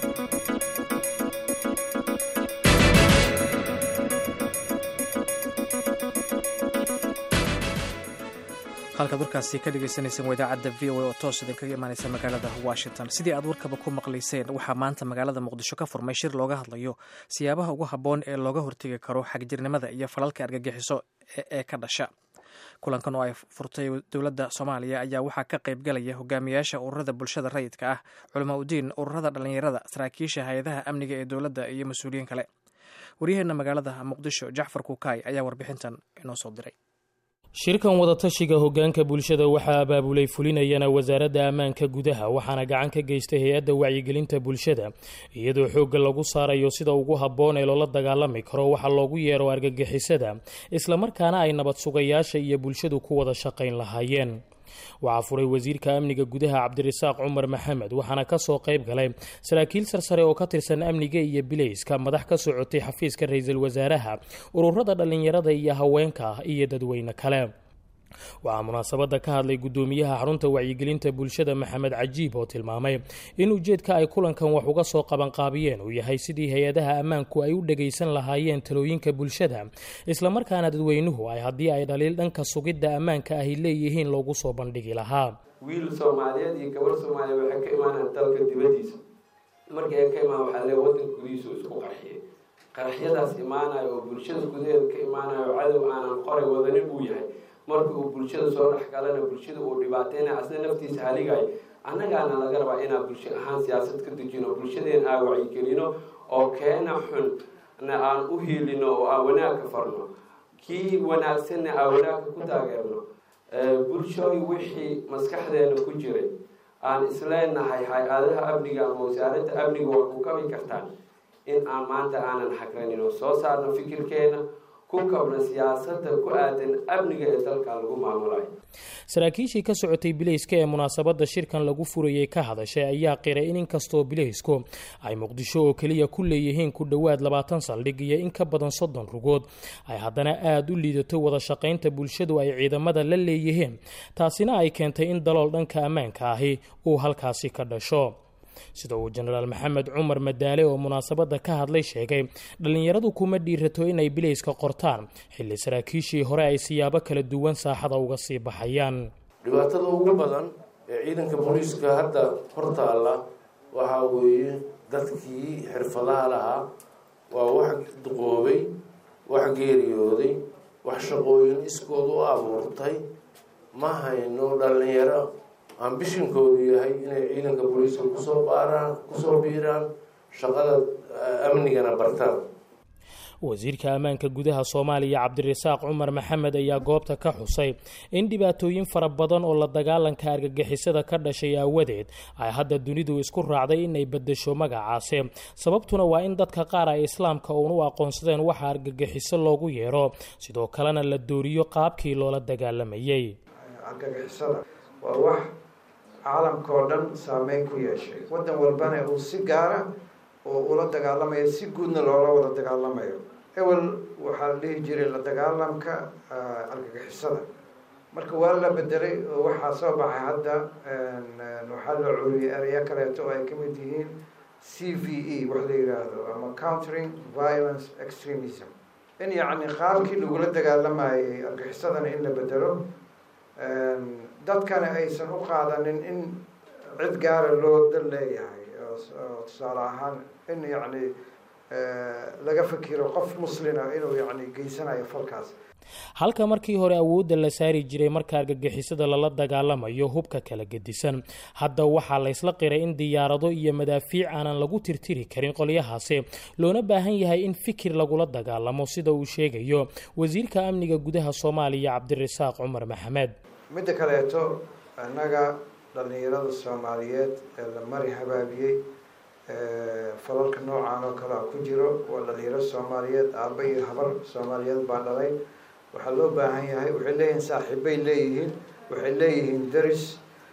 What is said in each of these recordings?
halkaad warkaasi ka dhegeysaneyseen waa idaacadda v o a oo toos idinkaga imaaneysa magaalada washington sidii aad warkaba ku maqlayseen waxaa maanta magaalada muqdisho ka furmay shir looga hadlayo siyaabaha ugu habboon ee looga hortegi karo xagjirnimada iyo falalka argagixiso ee ka dhasha kulankan oo ay furtay dowladda soomaaliya ayaa waxaa ka qaybgalaya hogaamiyaasha ururada bulshada rayidka ah culamaa udiin ururada dhallinyarada saraakiisha hay-adaha amniga ee dowladda iyo mas-uuliyiin kale waryaheena magaalada muqdisho jacfar kukaay ayaa warbixintan inoo soo diray shirkan wadatashiga hogaanka bulshada waxaa abaabulay fulinayana wasaaradda ammaanka gudaha waxaana gacan ka geystay hay-adda wacyigelinta bulshada iyadoo xoogga lagu saarayo sida ugu habboon ee loola dagaalami karo waxa loogu yeero argagixisada islamarkaana ay nabad sugayaasha iyo bulshadu ku wada shaqayn lahaayeen waxaa furay wasiirka amniga gudaha cabdirasaaq cumar maxamed waxaana kasoo qayb galay saraakiil sarsare oo ka tirsan amniga iyo bileyska madax ka socotay xafiiska ra-iisul wasaaraha ururada dhallinyarada iyo haweenka ah iyo dadweyne kale waxaa munaasabadda ka hadlay guddoomiyaha xarunta wacyigelinta bulshada maxamed cajiib oo tilmaamay in ujeedka ay kulankan wax uga soo qabanqaabiyeen uu yahay sidii hay-adaha ammaanku ay u dhagaysan lahaayeen talooyinka bulshada islamarkaana dadweynuhu ay haddii ay dhaliil dhanka sugidda ammaanka ahy leeyihiin loogu soo bandhigi lahaa wiil soomaaliyeed iyo gabar soomaaliyeed waxay ka imaanaan dalka dibadiisa markii ay ka imaan waxaa le wadanka gudihiisu isku qarxiyay qaraxyadaas imaanayo oo bulshada gudaheeda ka imaanayo cadow aanan qoray wadanin uu yahay marka uu bulshada soo dhexgalana bulshada uu dhibaateyna asna naftiisa haligayo annagaana laga rabaa inaan bulsho ahaan siyaasad ka dejino bulshadeen aan wacyigelino oo keena xun na aan u hiilino oo aan wanaagka farno kii wanaagsanna aan wanaagka ku taageerno bulshooy wixii maskaxdeena ku jiray aan isleenahay hay-adaha amniga ama wasaaradda amniga waa ku kabi kartaan in aan maanta aanan xagranin soo saarno fikirkeena ku kabna siyaasada ku aadan amniga ee dalka lagu maamulayo saraakiishii ka socotay bileyska ee munaasabadda shirkan lagu furayey ka hadashay ayaa qiray in inkastoo bileysku ay muqdisho oo keliya ku leeyihiin ku dhowaad labaatan saldhig iyo in ka badan soddon rugood ay haddana aada u liidato wada shaqaynta bulshadu ay ciidamada la leeyihiin taasina ay keentay in dalool dhanka ammaanka ahi uu halkaasi ka dhasho sida uu jenaraal maxamed cumar madaale oo munaasabadda ka hadlay sheegay dhallinyaradu kuma dhiirato inay bileyska qortaan xilli saraakiishii hore ay siyaabo kala duwan saaxada uga sii baxayaan dhibaatada ugu badan ee ciidanka booliiska hadda hortaalla waxaa weeye dadkii xirfadaha lahaa waa wax duqoobay wax geeriyooday wax shaqooyin iskood u abuurtay ma hayno dhallinyaro ambishinkoodu yahay inay ciidanka booliiska kusoo baaraan kusoo biiraan shaqada amnigana bartaan wasiirka ammaanka gudaha soomaaliya cabdirasaaq cumar maxamed ayaa goobta ka xusay in dhibaatooyin fara badan oo la dagaalanka argagixisada ka dhashay aawadeed ay hadda dunidu isku raacday inay bedesho magacaasi sababtuna waa in dadka qaar ay islaamka uun u aqoonsadeen waxa argagixiso loogu yeero sidoo kalena la dooriyo qaabkii loola dagaalamayay waa wax caalamka oo dhan saameyn ku yeeshay waddan walbana uu si gaara oo ula dagaalamayo si guudna loola wada dagaalamayo ewel waxaa la dhihi jiray la dagaalamka argagixisada marka waa la bedelay oo waxaa soo baxay hadda waxaa la curiyay ereyo kaleeto oo ay ka mid yihiin c v e wax la yidhaahdo ama countering violence extremism in yacni qaabkii lagula dagaalamayay argagixisadana in la bedelo dadkana aysan u qaadanin in cid gaara loo dal leeyahay oo tusaale ahaan in yacni laga fikiro qof muslina inuu yacni geysanayo falkaas halka markii hore awoodda la saari jiray marka argagixisada lala dagaalamayo hubka kala gedisan hadda waxaa laysla qiray in diyaarado iyo madaafiic aanan lagu tirtiri karin qolyahaasi loona baahan yahay in fikir lagula dagaalamo sida uu sheegayo wasiirka amniga gudaha soomaaliya cabdirasaaq cumar maxamed midda kaleeto innaga dhallinyarada soomaaliyeed ee la mari habaabiyey falalka noocan oo kale a ku jiro waa dhalinyaro soomaaliyeed aaba iyo habar soomaaliyeed baa dhalay waxaa loo baahan yahay waxay leeyihiin saaxiibbay leeyihiin waxay leeyihiin daris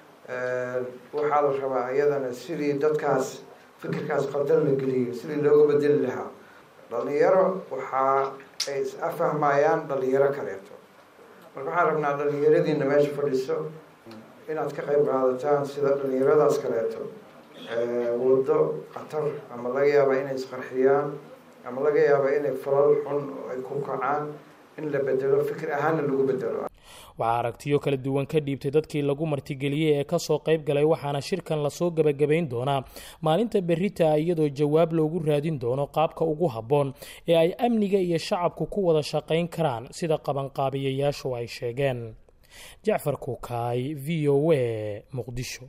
waxaa la rabaa iyadana sidii dadkaas fikirkaas qaldan la geliyo sidii looga bedeli lahaa dhalinyaro waxaa ay is afahmayaan dhalinyaro kaleeto marka waxaan rabnaa dhalinyaradiina meesha fadhiso inaad ka qayb qaadataan sida dhalinyaradaas kaleeto waddo khatar ama laga yaaba inay isqarxiyaan ama laga yaaba inay falal xun oo ay ku kacaan in la bedelo fikir ahaanna lagu bedelo waxaa aragtiyo kala duwan ka dhiibtay dadkii lagu martigeliyey ee kasoo qayb galay waxaana shirkan lasoo gebagabayn doonaa maalinta berita iyadoo jawaab loogu raadin doono qaabka ugu habboon ee ay amniga iyo shacabku ku wada shaqayn karaan sida qabanqaabiyayaashu ay sheegeen jacfar kuukaay v o a muqdisho